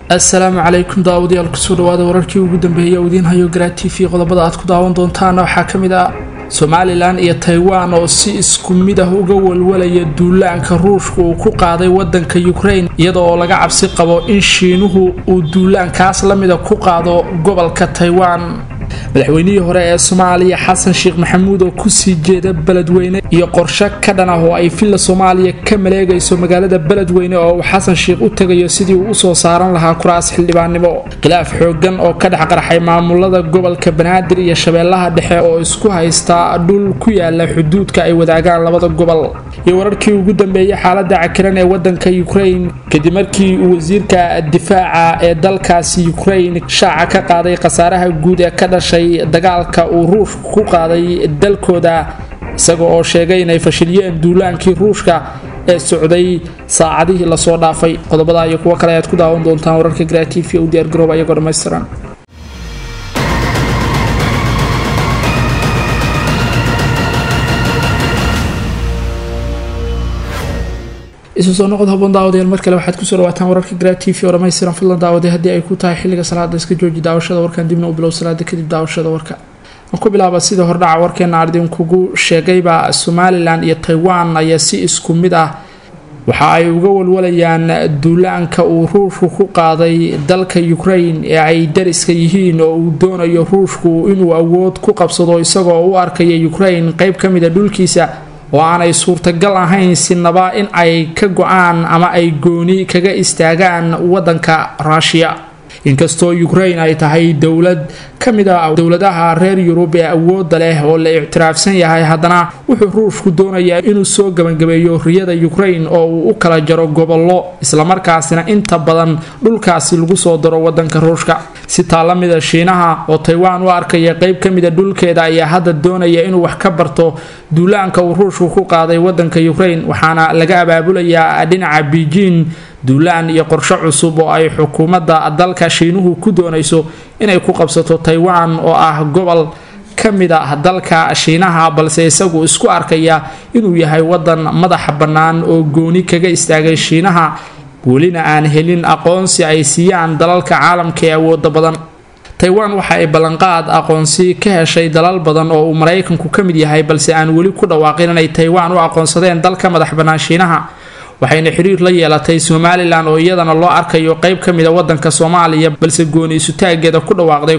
assalaamu calaykum daawadayaal kusoo dhawaada wararkii ugu dambeeyay oo idiin hayo garaa t v qodobada aad ku daawan doontaana waxaa ka mid ah somalilan iyo taiwan oo si isku mid ah uga walwalaya duulaanka ruushka uu ku qaaday wadanka ukraine iyada oo laga cabsi qabo in shiinuhu uu duulaankaas lamida ku qaado gobolka taiwan madaxweynihii hore ee soomaaliya xasan sheekh maxamuud oo kusii jeeda beledweyne iyo qorshe ka dhan ah oo ay villa soomaaliya ka maleegayso magaalada beledweyne oo uu xasan sheekh u tegayo sidii uu usoo saaran lahaa kuraas xildhibaannimo khilaaf xoogan oo ka dhex qarxay maamulada gobolka banaadir iyo shabeellaha dhexe oo isku haysta dhul ku yaala xuduudka ay wadaagaan labada gobol iyo wararkii ugu dambeeyay xaalada cakiran ee wadanka ukraine kadib markii uu wasiirka difaaca ee dalkaasi ukraine shaaca ka qaaday khasaaraha guud ee ka dhashay dagaalka uu ruushka ku qaaday dalkooda isaga oo sheegay inay fashiliyeen duulaankii ruushka ee socday saacadihii lasoo dhaafay qodobada iyo kuwo kale ayaad ku daawan doontaan wararka gratifi u diyaargarooba iyagoo dhammaystiran isu soo noqod haboon daawadayaal mar kale waxaad kusoo dhawaataan wararka gra t v oo dhammaystiran fadlan daawaday haddii ay ku tahay xilliga salaada iska jooji daawashada warkan dibna u bilow salaada kadib daawashada warka aan ku bilaaba sida hordhaca warkeena ardinkugu sheegayba somalilan iyo taiwan ayaa si isku mid ah waxa ay uga walwalayaan duulaanka uu ruushku ku qaaday dalka ukraine ee ay dariska yihiin oo uu doonayo ruushku inuu awood ku qabsado isagoo u arkaya ukraine qeyb ka mida dhulkiisa oo aanay suurtagal ahayn sinaba in ay ka go-aan ama ay gooni kaga istaagaan wadanka ruushiya inkastoo ukraine ay tahay dowlad ka mid a dowladaha reer yurub ee awooda leh oo la ictiraafsan yahay haddana wuxuu ruushku doonayaa inuu soo gabagabeeyo riyada ukraine oo uu u kala jaro gobollo islamarkaasina inta badan dhulkaasi lagu soo daro wadanka ruushka si taa la mida shiinaha oo taiwan u arkaya qeyb ka mida dhulkeeda ayaa hadda doonaya inuu wax ka barto duulaanka uu ruushku ku qaaday wadanka ukraine waxaana laga abaabulayaa dhinaca beijing duulaan iyo qorshe cusub oo ay xukuumadda dalka shiinuhu ku doonayso inay ku qabsato taiwan oo ah gobol ka mid a dalka shiinaha balse isagu isku arkaya inuu yahay wadan madaxa bannaan oo gooni kaga istaagay shiinaha welina aan helin aqoonsi ay siiyaan dalalka caalamka ee awooda badan taiwan waxa ay ballanqaad aqoonsi ka heshay dalal badan oo uu maraykanku ka mid yahay balse aan weli ku dhawaaqin inay taiwan u aqoonsadeen dalka madax bannaan shiinaha waxayna xiriir la yeelatay somalilan oo iyadana loo arkayo qeyb ka mida wadanka soomaaliya balse gooni isutaageeda ku dhawaaqday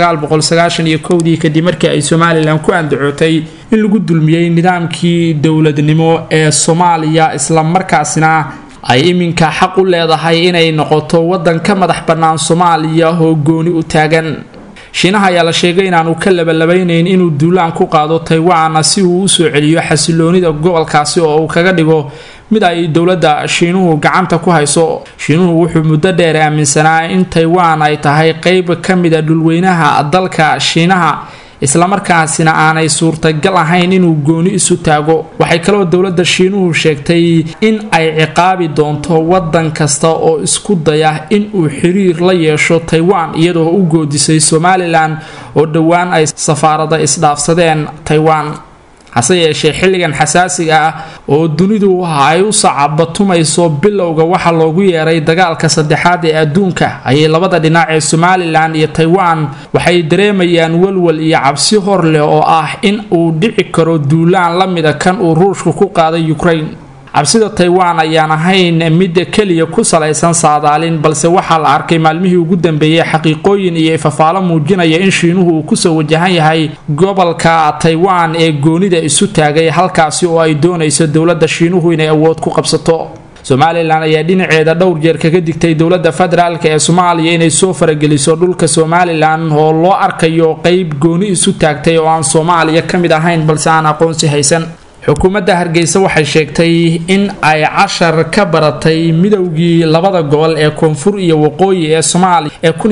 kudii kadib markii ay somalilan ku andacootay in lagu dulmiyey nidaamkii dowladnimo ee soomaaliya islamarkaasina ay iminka xaq u leedahay inay noqoto wadan ka madax bannaan soomaaliya oo gooni u taagan shiinaha ayaa la sheegay inaanu ka labalabeynayn inuu duulaan ku qaado taiwan si uu usoo celiyo xasiloonida gobolkaasi oo uu kaga dhigo mid ay dowladda shiinuhu gacanta ku hayso shiinuhu wuxuu muddo dheer aaminsanaa in taiwan ay tahay qeyb ka mida dhulweynaha dalka shiinaha islamarkaasina aanay suurtagal ahayn inuu gooni isu taago waxay kaloo dowladda shiinuhu sheegtay in ay ciqaabi doonto wadan kasta oo isku daya in uu xiriir la yeesho taiwan iyadoo u goodisay somalilan oo dhowaan ay safaarada isdhaafsadeen taiwan hase yeeshee xilligan xasaasiga ah oo dunidu ay u sacabatumayso bilowga waxa loogu yeeray dagaalka saddexaad ee adduunka ayay labada dhinac ee somalilan iyo taiwan waxay dareemayaan walwal iyo cabsi hor leh oo ah in uu dhici karo duulaan la mida kan uu ruushka ku qaaday ukraine cabsida taiwan ayaan ahayn midda keliya ku salaysan saadaalin balse waxaa la arkay maalmihii ugu dambeeyey xaqiiqooyin iyo ifafaalo muujinaya in shiinuhu uu kusoo wajahan yahay gobolka taiwan ee goonida isu taagay halkaasi oo ay doonayso dowladda shiinuhu inay awood ku qabsato somalilan ayaa dhinaceeda dhowr jeer kaga digtay dowladda federaalk ee soomaaliya inay soo farageliso dhulka somalilan oo loo arkayo qeyb gooni isu taagtay oo aan soomaaliya ka mid ahayn balse aan aqoonsi haysan xukuumadda hargeysa waxay sheegtay in ay cashar ka baratay midowgii labada gobol ee koonfur iyo waqooyi ee soomaaliya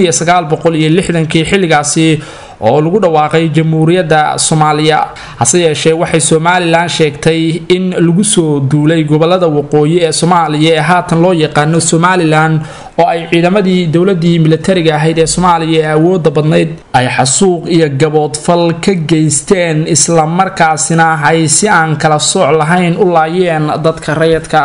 ee kii xilligaasi oo lagu dhawaaqay jamhuuriyadda soomaaliya hase yeeshee waxay somalilan sheegtay in lagu soo duulay gobolada waqooyi ee soomaaliya ee haatan loo yaqaano somalilan oo ay ciidamadii dowladii militariga ahayd ee soomaaliya ee awooda badnayd ay xasuuq iyo gaboodfal ka geysteen islamarkaasina ay si aan kala sooc lahayn u laayeen dadka rayadka ah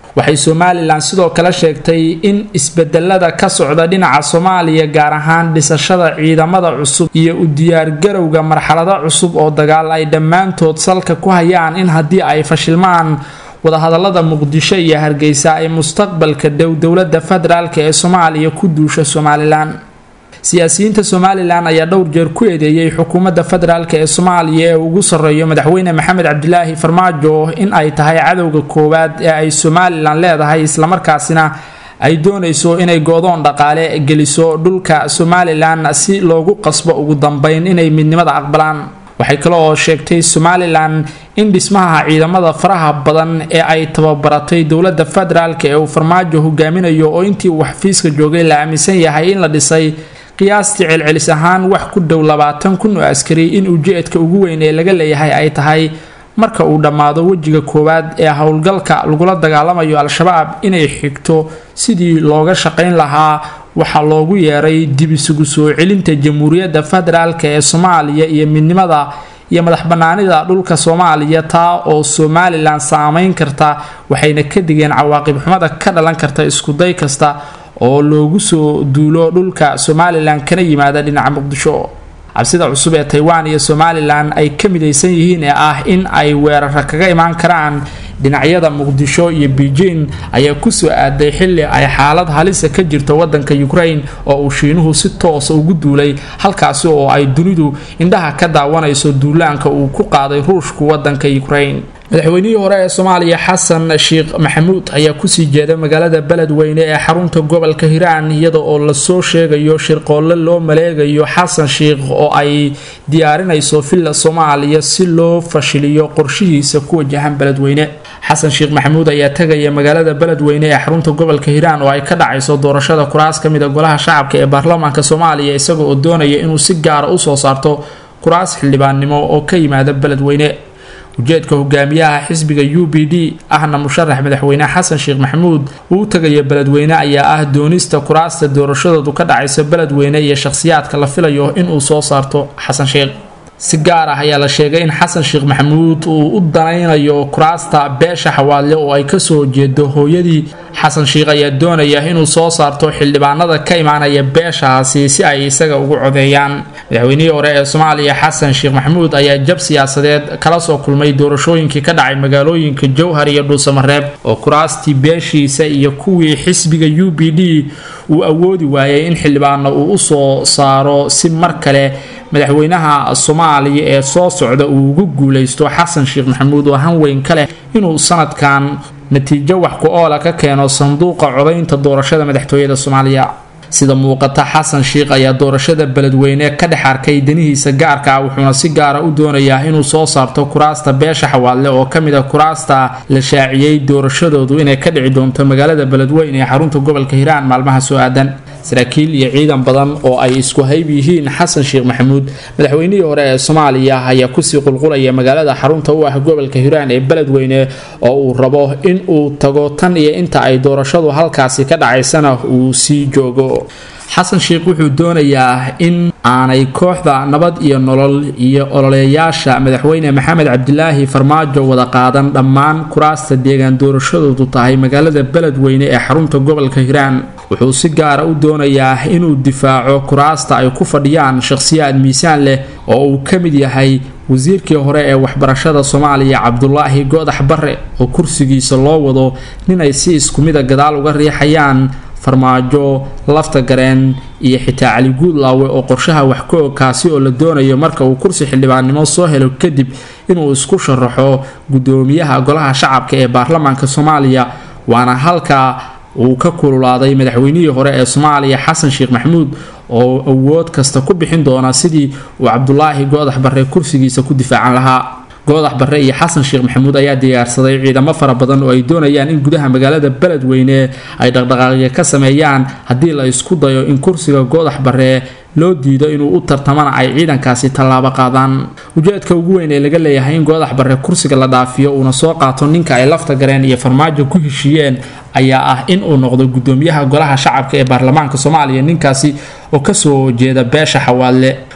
waxay somalilan sidoo kale sheegtay in isbedelada ka socda dhinaca soomaaliya gaar ahaan dhisashada ciidamada cusub iyo u diyaargarowga marxalado cusub oo dagaal ay dhammaantood salka ku hayaan in haddii ay fashilmaan wadahadalada muqdisho iyo hargeysa ay mustaqbalka dhow dowlada federaalk ee soomaaliya ku duusha somalilan siyaasiyiinta somalilan ayaa dhowr jeer ku eedeeyey xukuumadda federaalk ee soomaaliya ee ugu sarreeyo madaxweyne maxamed cabdilaahi farmaajo in ay tahay cadowga koowaad ee ay somalilan leedahay islamarkaasina ay doonayso inay go-doon dhaqaale geliso dhulka somalilan si loogu qasbo ugu dambeyn inay midnimada aqbalaan waxay kale oo sheegtay somalilan in dhismaha ciidamada faraha badan ee ay tababaratay dowlada federaalk ee uu farmaajo hogaaminayo oo intii uu xafiiska joogay la aaminsan yahay in la dhisay qiyaastii celcelis ahaan wax ku dhow labaatan kun oo askari in ujeedka ugu weyn ee laga leeyahay ay tahay marka uu dhammaado wejiga koowaad ee howlgalka lagula dagaalamayo al-shabaab inay xigto sidii looga shaqayn lahaa waxaa loogu yeeray dib isugu soo celinta jamhuuriyadda federaalk ee soomaaliya iyo midnimada iyo madax banaanida dhulka soomaaliya taa oo somalilan saameyn karta waxayna ka digeen cawaaqib xumada ka dhalan karta iskuday kasta oo loogu soo duulo dhulka somalilan kana yimaada dhinaca muqdisho cabsida cusub ee taiwan iyo somalilan ay ka midaysan yihiin ee ah in ay weerara kaga imaan karaan dhinacyada muqdisho iyo beijing ayaa kusoo aaday xili ay xaalad halisa ka jirto wadanka ukraine oo uu shiinuhu si toosa ugu duulay halkaasi oo ay dunidu indhaha ka daawanayso duulaanka uu ku qaaday ruushku wadanka ukraine madaxweynihii hore ee soomaaliya xasan sheekh maxamuud ayaa kusii jeeda magaalada beledweyne ee xarunta gobolka hiiraan iyada oo lasoo sheegayo shirqoolle loo maleegayo xasan sheekh oo ay diyaarinayso villa soomaaliya si loo fashiliyo qorshihiisa ku wajahan beledweyne xasan sheekh maxamuud ayaa tegaya magaalada beledweyne ee xarunta gobolka hiiraan oo ay ka dhacayso doorashada kuraas ka mid a golaha shacabka ee baarlamaanka soomaaliya isaga oo doonaya inuu si gaara usoo saarto kuraas xildhibaannimo oo ka yimaada beledweyne ujeedka hogaamiyaha xisbiga u b d ahna musharax madaxweyne xasan sheekh maxamuud uu tagaya beledweyne ayaa ah doonista kuraasta doorashadoodu ka dhacaysa beledweyne iyo shakhsiyaadka la filayo inuu soo saarto xasan sheekh si gaar ah ayaa la sheegay in xasan sheekh maxamuud uu u danaynayo kuraasta beesha xawaadle oo ay kasoo jeedo hooyadii xasan sheekh ayaa doonaya inuu soo saarto xildhibaanada ka imaanaya beeshaasi si ay isaga ugu codeeyaan madaxweynihii hore ee soomaaliya xasan sheekh maxamuud ayaa jab siyaasadeed kala soo kulmay doorashooyinkii ka dhacay magaalooyinka jowhar iyo dhuusamareeb oo kuraastii beeshiisa iyo kuwii xisbiga u b d uu awoodi waayay in xildhibaano uu usoo saaro si mar kale madaxweynaha soomaaliya ee soo socda uu ugu guuleysto xasan sheekh maxamuud oo hanweyn ka leh inuu sanadkan natiijo wax ku oola ka keeno sanduuqa codaynta doorashada madaxtooyada soomaaliya sida muuqata xasan sheekh ayaa doorashada beledweyne ka dhex arkay danihiisa gaarka ah wuxuuna si gaara u doonayaa inuu soo saarto kuraasta beesha xawaadle oo kamid a kuraasta la shaaciyey doorashadoodu inay ka dhici doonto magaalada beledweyne ee xarunta gobolka hiiraan maalmaha soo aadan saraakiil iyo ciidan badan oo ay isku hayb yihiin xasan sheekh maxamuud madaxweynihii hore ee soomaaliya ayaa kusii qulqulaya magaalada xarunta u ah gobolka hiiraan ee beledweyne oo uu rabo in uu tago tan iyo inta ay doorashadu halkaasi ka dhacaysana uu sii joogo xasan sheekh wuxuu doonayaa in aanay kooxda nabad iyo nolol iyo ololeeyaasha madaxweyne maxamed cabdilaahi farmaajo wada qaadan dhammaan kuraasta deegaan doorashadoodu tahay magaalada beledweyne ee xarunta gobolka hiiraan wuxuu si gaara u doonayaa inuu difaaco kuraasta ay ku fadhiyaan shakhsiyaad miisaan leh oo uu ka mid yahay wasiirkii hore ee waxbarashada soomaaliya cabdulaahi goodax bare oo kursigiisa loo wado ninay si isku mida gadaal uga riixayaan farmaajo lafta gareen iyo xitaa cali guudlaawe oo qorshaha wax ka og kaasi oo la doonayo marka uu kursi xildhibaannimo soo helo kadib inuu isku sharaxo guddoomiyaha golaha shacabka ee baarlamaanka soomaaliya waana halka uu ka kululaaday madaxweynihii hore ee soomaaliya xasan sheekh maxamuud oo awood kasta ku bixin doona sidii uu cabdulaahi goodax bare kursigiisa ku difaacan lahaa goodax bare iyo xasan sheekh maxamuud ayaa diyaarsaday ciidamo fara badan oo ay doonayaan in gudaha magaalada beledweyne ay dhaqdhaqaaqyo ka sameeyaan haddii la isku dayo in kursiga goodax bare loo diido inuu u tartamana ay ciidankaasi tallaabo qaadaan ujeedka ugu weyn ee laga leeyahay in goodax bare kursiga la dhaafiyo uuna soo qaato ninka ay lafta gareen iyo farmaajo ku heshiiyeen ayaa ah in uu noqdo gudoomiyaha golaha shacabka ee baarlamaanka soomaaliya ninkaasi oo kasoo jeeda beesha xawaadle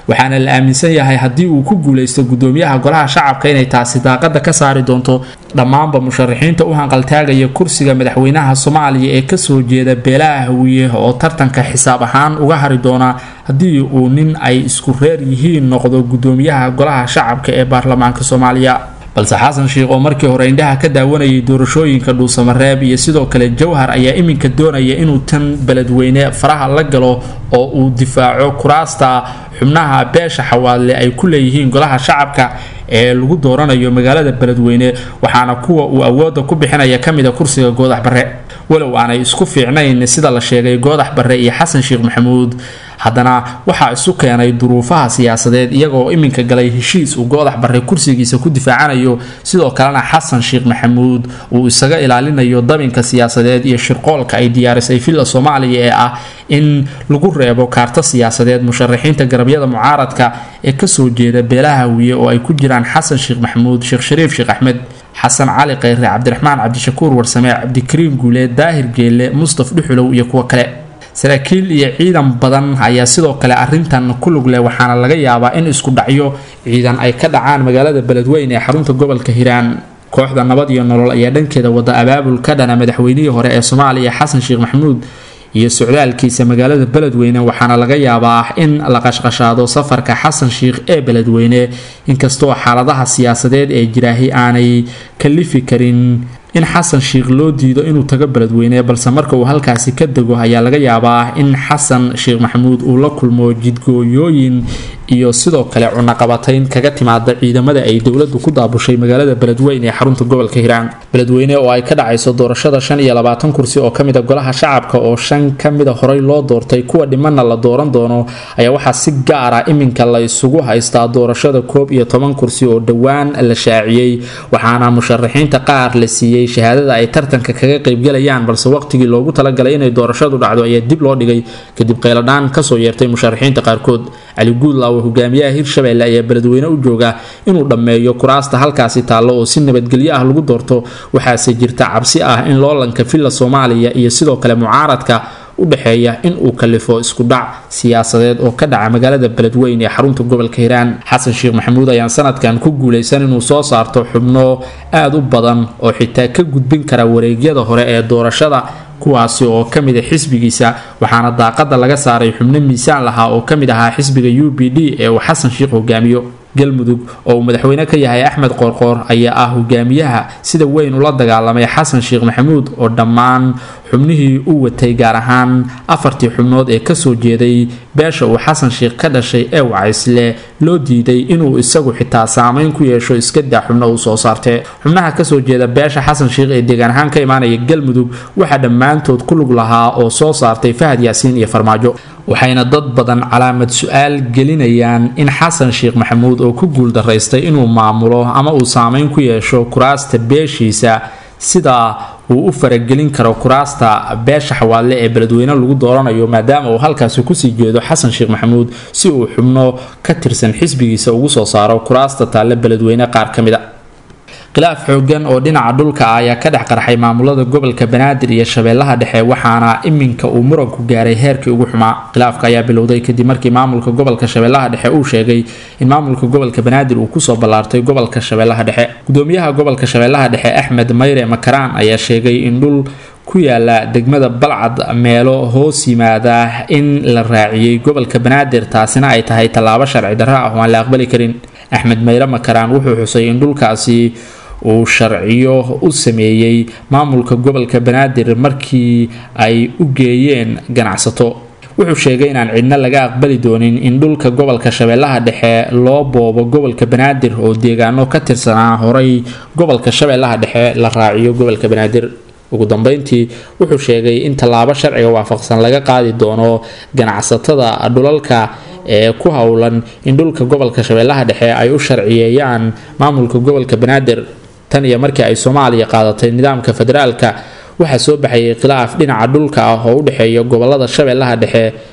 waxaana la aaminsan yahay haddii uu ku guulaysto gudoomiyaha golaha shacabka inay taasi daaqada ka saari doonto dhammaanba musharaxiinta u hanqaltaagaya kursiga madaxweynaha soomaaliya ee kasoo jeeda beelaha hawiye oo tartanka xisaab ahaan uga hari doona haddii uu nin ay isku reer yihiin noqdo gudoomiyaha golaha shacabka ee baarlamaanka soomaaliya balse xasan sheikh oo markii hore indhaha ka daawanayay doorashooyinka dhuusamareeb iyo sidoo kale jawhar ayaa iminka doonaya inuu tan beledweyne faraha la galo oo uu difaaco kuraasta xubnaha beesha xawaadle ay ku leeyihiin golaha shacabka ee lagu dooranayo magaalada beledweyne waxaana kuwa uu awooda ku bixinaya kamida kursiga goodax barre walow aanay isku fiicnayn sida la sheegay goodax barre iyo xasan sheekh maxamuud haddana waxaa isu keenay duruufaha siyaasadeed iyagoo iminka galay heshiis uu goodax barre kursigiisa ku difaacanayo sidoo kalena xasan sheekh maxamuud uu isaga ilaalinayo dabinka siyaasadeed iyo shirqoolka ay diyaarisay villa soomaaliya ee ah in lagu reebo kaarto siyaasadeed musharaxiinta garabyada mucaaradka ee kasoo jeeda beelaha hawiye oo ay ku jiraan xasan sheekh maxamuud sheekh shariif sheekh axmed xasan cali kheyre cabdiraxmaan cabdishakuur warsame cabdikariim guuleed daahir geelle mustaf dhuxulow iyo kuwo kale saraakiil iyo ciidan badan ayaa sidoo kale arintan ku lug leh waxaana laga yaabaa in isku dhacyo ciidan ay ka dhacaan magaalada beledweyne ee xarunta gobolka hiiraan kooxda nabad iyo nolol ayaa dhankeeda wada abaabul ka dhana madaxweynihii hore ee soomaaliya xasan sheekh maxamuud iyo socdaalkiisa magaalada beledweyne waxaana laga yaabaa in la qashqashaado safarka xasan sheikh ee beledweyne inkastoo xaaladaha siyaasadeed ee jiraahi aanay kalifi karin in xasan sheikh loo diido inuu tago beledweyne balse marka uu halkaasi ka dego ayaa laga yaabaa in xasan sheekh maxamuud uu la kulmo jidgooyooyin iyo sidoo kale cunaqabatayn kaga timaada ciidamada ay dowladu ku daabushay magaalada beledweyne ee xarunta gobolka hiiraan beledweyne oo ay ka dhacayso doorashada shan iyo labaatan kursi oo kamida golaha shacabka oo shan kamida horey loo doortay kuwa dhimanna la dooran doono ayaa waxaa si gaara iminka la isugu haystaa doorashada koob iyo toban kursi oo dhowaan la shaaciyey waxaana musharaxiinta qaar la siiyey shahaadada ay tartanka kaga qaybgalayaan balse waqtigii loogu talagalay inay doorashadu dhacdo ayaa dib loo dhigay kadib qayladhaan kasoo yeertay musharaxiinta qaarkood cali guudlaaw hogaamiyaha hirshabelle ayaa beledweyne u jooga inuu dhammeeyo kuraasta halkaasi taallo oo si nabadgelyo ah lagu doorto waxaase jirta cabsi ah in loolanka villa soomaaliya iyo sidoo kale mucaaradka u dhexeeya in uu kalifo isku dhac siyaasadeed oo ka dhaca magaalada beledweyne ee xarunta gobolka hiiraan xasan sheekh maxamuud ayaan sanadkan ku guulaysan inuu soo saarto xubno aada u badan oo xitaa ka gudbin kara wareegyada hore ee doorashada kuwaasi oo ka mid a xisbigiisa waxaana daaqada laga saaray xubno miisaan lahaa oo ka mid ahaa xisbiga u b d ee uu xasan sheekh hogaamiyo galmudug oo uu madaxweyne ka yahay axmed qoorqoor ayaa ah hogaamiyaha sida weyn ula dagaalamay xasan sheekh maxamuud oo dhammaan xubnihii u watay gaar ahaan afartii xubnood ee kasoo jeeday beesha uu xasan sheekh ka dhashay ee wacaysle loo diiday inuu isagu xitaa saameyn ku yeesho iskadaa xubno uu soo saartee xubnaha kasoo jeeda beesha xasan sheekh ee deegaan ahaan ka imaanaya galmudug waxaa dhammaantood ku lug lahaa oo soo saartay fahad yaasiin iyo farmaajo waxayna dad badan calaamad su-aal gelinayaan in xasan sheekh maxamuud oo ku guuldaraystay inuu maamulo ama uu saameyn ku yeesho kuraasta beeshiisa sida uu u faragelin karo kuraasta beesha xawaadle ee beledweyne lagu dooranayo maadaama uu halkaasi kusii jeedo xasan sheekh maxamuud si uu xubno ka tirsan xisbigiisa ugu soo saaro kuraasta taalle beledweyne qaar ka mid a khilaaf xoogan oo dhinaca dhulka ah ayaa ka dhex qarxay maamulada gobolka banaadir iyo shabeellaha dhexe waxaana iminka uu muranku gaaray heerkii ugu xumaa khilaafka ayaa bilowday kadib markii maamulka gobolka shabeellaha dhexe uu sheegay in maamulka gobolka banaadir uu kusoo ballaartay gobolka shabeellaha dhexe gudoomiyaha gobolka shabeellaha dhexe axmed mayre makaraan ayaa sheegay in dhul ku yaala degmada balcad meelo hoos yimaada in la raaciyey gobolka banaadir taasina ay tahay tallaabo sharci darro ah oo aan la aqbali karin axmed mayre makaraan wuxuu xusay in dhulkaasi uu sharciyo u sameeyey maamulka gobolka banaadir markii ay u geeyeen ganacsato wuxuu sheegay inaan cidna laga aqbali doonin in dhulka gobolka shabeellaha dhexe loo boobo gobolka banaadir oo deegaano ka tirsanaa horay gobolka shabeellaha dhexe la raaciyo gobolka banaadir ugu dambeyntii wuxuu sheegay in tallaabo sharciga waafaqsan laga qaadi doono ganacsatada dhulalka ee ku howlan in dhulka gobolka shabeellaha dhexe ay u sharciyeeyaan maamulka gobolka banaadir tan iyo markii ay soomaaliya qaadatay nidaamka federaalka waxaa soo baxayay khilaaf dhinaca dhulka ah oo u dhexeeya gobolada shabeellaha dhexe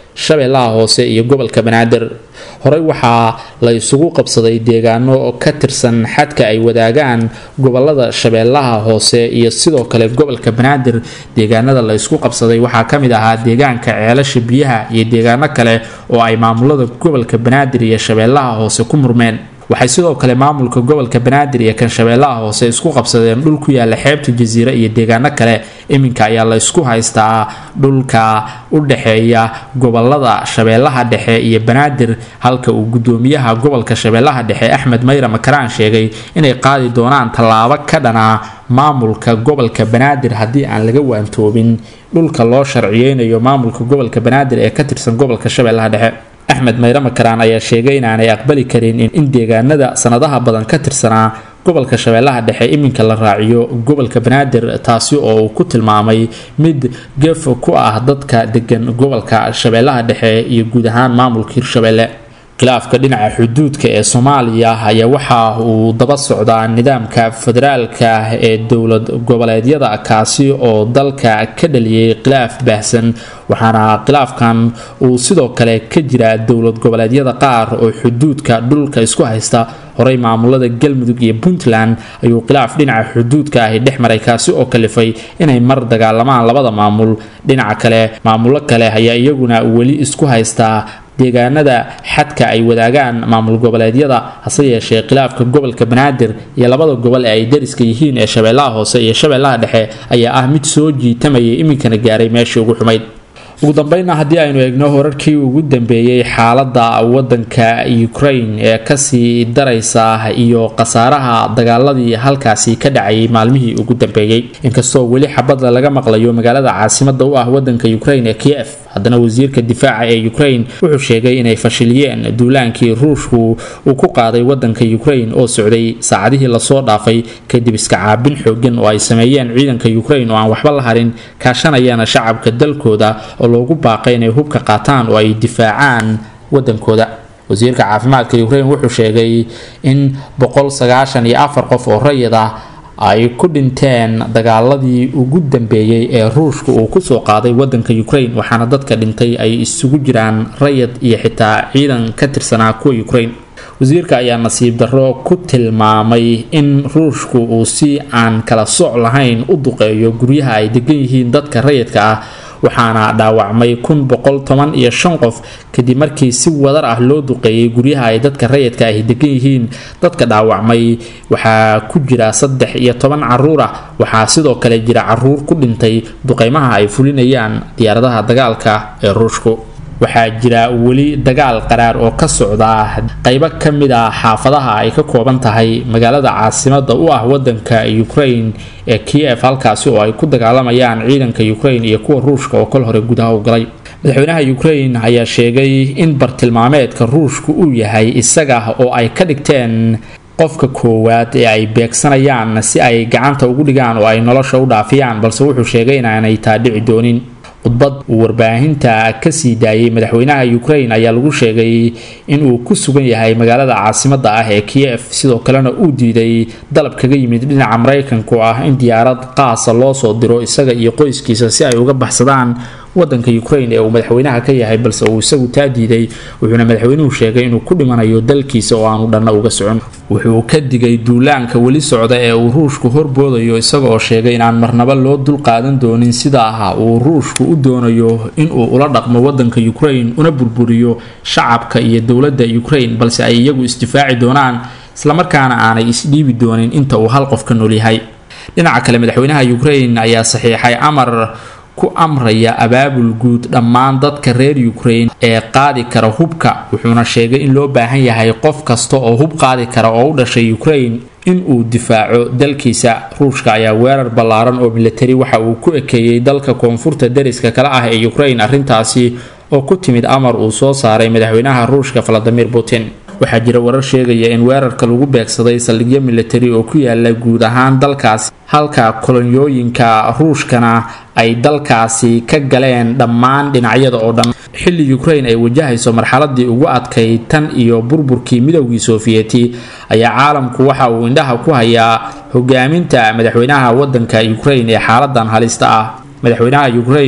shabeellaha hoose iyo gobolka banaadir horey waxaa la isugu qabsaday deegaano ka tirsan xadka ay wadaagaan gobolada shabeellaha hoose iyo sidoo kale gobolka banaadir deegaanada la isku qabsaday waxaa ka mid ahaa deegaanka ceelasha biyaha iyo deegaano kale oo ay maamulada gobolka banaadir iyo shabeellaha hoose ku murmeen waxay sidoo kale maamulka gobolka banaadir iyo kan shabeellaha hoose isku qabsadeen dhul ku yaala xeebta jasiire iyo deegaano kale iminka ayaa la isku haystaa dhulka u dhexeeya gobolada shabeellaha dhexe iyo banaadir halka uu gudoomiyaha gobolka shabeellaha dhexe axmed mayra makaraan sheegay inay qaadi doonaan tallaabo ka dhanaa maamulka gobolka banaadir haddii aan laga waantoobin dhulka loo sharciyeynayo maamulka gobolka banaadir ee ka tirsan gobolka shabeellaha dhexe axmed mayre makaraan ayaa sheegay inaanay aqbali karin in deegaanada sanadaha badan ka tirsanaa gobolka shabeellaha dhexe iminka la raaciyo gobolka banaadir taasi oo uu ku tilmaamay mid gef ku ah dadka degan gobolka shabeellaha dhexe iyo guud ahaan maamulka hirshabeelle khilaafka dhinaca xuduudka ee soomaaliya ayaa waxa uu daba socdaa nidaamka federaalka ee dowlad goboleedyada kaasi oo dalka ka dhaliyay khilaaf baahsan waxaana khilaafkan uu sidoo kale ka jiraa dowlad goboleedyada qaar oo xuduudka dhulka isku haysta horey maamulada galmudug iyo puntland ayuu khilaaf dhinaca xuduudka ahi dhex maray kaasi oo kalifay inay mar dagaalamaan labada maamul dhinaca kale maamulo kale ayaa iyaguna weli isku haystaa deegaanada xadka ay wadaagaan maamul goboleedyada hase yeeshee khilaafka gobolka banaadir iyo labada gobol ee ay dariska yihiin ee shabeellaha hoose iyo shabeellaha dhexe ayaa ah mid soo jiitamayay iminkana gaaray meeshii ugu xumayd ugu dambeynna haddii aynu eegno horarkii ugu dambeeyey xaalada wadanka ukraine ee kasii daraysa iyo khasaaraha dagaaladii halkaasi ka dhacayay maalmihii ugu dambeeyey inkastoo weli xabada laga maqlayo magaalada caasimada u ah wadanka ukraine ee kiev haddana wasiirka difaaca ee ukraine wuxuu sheegay inay fashiliyeen duulaankii ruushku uu ku qaaday wadanka ukraine oo socday saacadihii lasoo dhaafay kadib iska caabin xoogan oo ay sameeyeen ciidanka ukraine oo aan waxba la harin kaashanayana shacabka dalkooda oo loogu baaqay inay hubka qaataan oo ay difaacaan wadankooda wasiirka caafimaadka ukraine wuxuu sheegay in boqolsagaashaniyoafar qof oo rayid ah ay ku dhinteen dagaaladii ugu dambeeyey ee ruushka uu kusoo qaaday wadanka ukraine waxaana dadka dhintay ay isugu jiraan rayid iyo xitaa ciidan ka tirsanaa kuwa ukraine wasiirka ayaa nasiib darro ku tilmaamay in ruushku uu si aan kala soc lahayn u duqeeyo guryaha ay degan yihiin dadka rayidka ah waxaana dhaawacmay kun boqol toban iyo shan qof kadib markii si wadar ah loo duqeeyay guryaha ay dadka rayidka ahi degan yihiin dadka dhaawacmay waxaa ku jira saddex iyo toban caruur ah waxaa sidoo kale jira caruur ku dhintay duqeymaha ay fulinayaan diyaaradaha dagaalka ee ruushku waxaa jira weli dagaal qaraar oo ka socda qaybo ka mid a xaafadaha ay ka kooban tahay magaalada caasimada u ah wadanka ukraine ee kiev halkaasi oo ay ku dagaalamayaan ciidanka ukraine iyo kuwa ruushka oo kol hore gudaha u galay madaxweynaha ukraine ayaa sheegay in bartilmaameedka ruushku uu yahay isaga oo ay ka dhigteen qofka koowaad ee ay beegsanayaan si ay gacanta ugu dhigaan oo ay nolosha u dhaafiyaan balse wuxuu sheegay inaanay taa dhici doonin khudbad uu warbaahinta kasii daayay madaxweynaha ukraine ayaa lagu sheegay inuu ku sugan yahay magaalada caasimada ah ee kiev sidoo kalena uu diiday dalab kaga yimid dhinaca maraykanka oo ah in diyaarad qaasa loo soo diro isaga iyo qoyskiisa si ay uga baxsadaan wadanka ukraine ee uu madaxweynaha ka yahay balse uu isagu taa diiday wuxuuna madaxweynuhu sheegay inuu ku dhimanayo dalkiisa oo aanu dhanna uga socon wuxuu ka digay duulaanka weli socda ee uu ruushku horboodayo isaga oo sheegay inaan marnaba loo dulqaadan doonin sida ah uu ruushku u doonayo inuu ula dhaqmo wadanka ukraine una burburiyo shacabka iyo dowladda ukraine balse ay iyagu isdifaaci doonaan islamarkaana aanay isdhiibi doonin inta uu hal qof ka noolyahay dhinaca kale madaxweynaha ukraine ayaa saxiixay amar ku amraya abaabul guud dhammaan dadka reer ukraine ee qaadi kara hubka wuxuuna sheegay in loo baahan yahay qof kasta oo hub qaadi kara oo u dhashay ukraine in uu difaaco dalkiisa ruushka ayaa weerar ballaaran oo militari waxa uu ku ekeeyey dalka koonfurta dariska kale ah ee ukraine arrintaasi oo ku timid amar uu soo saaray madaxweynaha ruushka valadimir putin waxaa jira warar sheegaya in weerarka lagu beegsaday saldhigyo militari oo ku yaala guud ahaan dalkaasi halka kolonyooyinka ruushkana ay dalkaasi ka galeen dhammaan dhinacyada oo dhan xilli ukraine ay wajahayso marxaladii ugu adkayd tan iyo burburkii midowgii sofiyeeti ayaa caalamku waxa uu indhaha ku hayaa hogaaminta madaxweynaha wadanka ukraine ee xaaladan halista ah madaxweynaha ukraine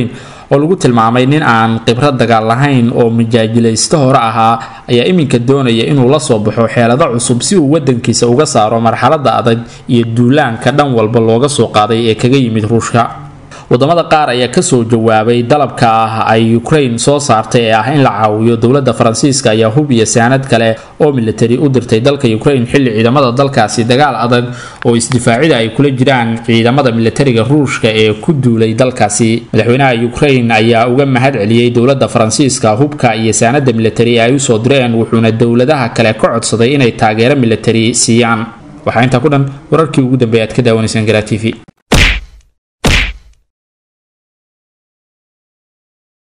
oo lagu tilmaamay nin aan khibrad dagaal lahayn oo majaajilaysto hore ahaa ayaa iminka doonaya inuu la soo baxo xeelado cusub si uu wadankiisa uga saaro marxalada adag iyo duulaanka dhan walba looga soo qaaday ee kaga yimid ruushka wadamada qaar ayaa kasoo jawaabay dalabka ah ay ukraine soo saartay ee ah in la caawiyo dowlada faransiiska ayaa hub iyo saanad kale oo militari u dirtay dalka ukraine xilli ciidamada dalkaasi dagaal adag oo isdifaacida ay kula jiraan ciidamada militariga ruushka ee ku duulay dalkaasi madaxweynaha ukraine ayaa uga mahad celiyey dowlada faransiiska hubka iyo saanada militari ee ay usoo direen wuxuuna dowladaha kale ka codsaday inay taageero militari siiyaan waxaa intaa ku dhan wararkii ugu dambeeya aad ka daawanaysaan garaa t v